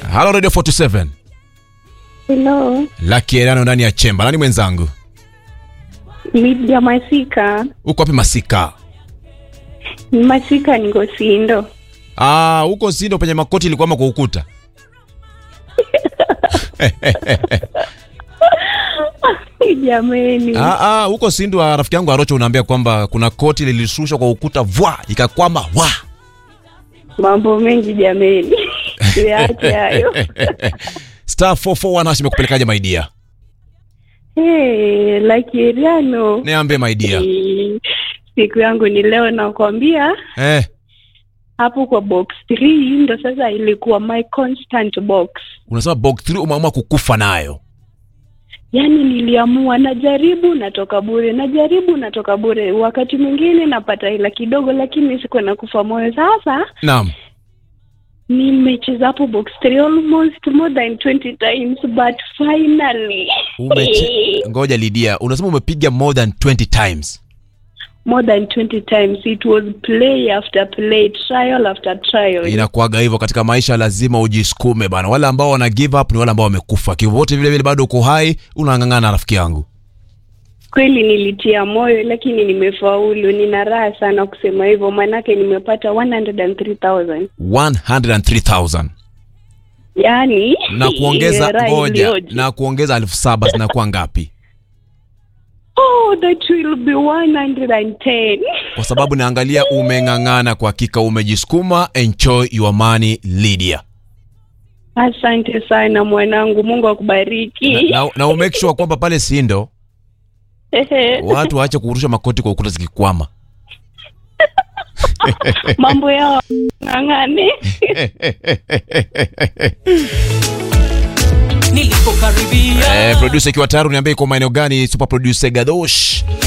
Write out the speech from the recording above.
Halo Radio 47. Hello, Lucky Erano ndani ya chemba. Nani mwenzangu? Lydia Masika. Uko wapi Masika? Masika niko Sindo. Ah, huko Sindo penye makoti ilikwama kwa ukuta. Jameni, Ah, ah, huko Sindo ah, rafiki yangu Arocho unaambia kwamba kuna koti lilishushwa kwa ukuta vwa ikakwama wa. mambo mengi jameni, tuyaache hayo. Star 441 hash imekupelekaje my dear? Hey, Lakiriano, Niambie my dear. siku yangu ni leo, nakwambia Eh, hapo kwa box 3 ndo sasa ilikuwa my constant box. unasema box 3 umeamua kukufa nayo. Yaani niliamua najaribu, natoka bure, najaribu, natoka bure. Wakati mwingine napata hela kidogo, lakini sikuwa nakufa moyo. Sasa Naam. nimecheza hapo box 3 almost more than 20 times but finally Umeche... Ngoja Lydia, unasema umepiga more than 20 times. more than 20 times it was play after play trial after trial Inakuaga hivyo katika maisha, lazima ujisukume bana. Wale ambao wana give up ni wale ambao wamekufa. Kivote vile vile bado uko hai, unang'ang'ana rafiki yangu. kweli nilitia moyo lakini nimefaulu nina raha sana kusema hivyo maanake nimepata 103000 103,000 yaani na kuongeza raha ngoja iliyoje. na kuongeza elfu saba zinakuwa ngapi? oh that will be 110 Kwa sababu naangalia umeng'ang'ana, kwa hakika umejisukuma. Enjoy your money Lydia, asante sana mwanangu mungu na, akubariki na, na umake sure kwamba pale Sindo watu waache kurusha makoti kwa ukuta zikikwama. mambo yao ng'ang'ane nilipokaribia Eh, producer ikiwa tayari uniambie iko maeneo gani? Super producer Gadosh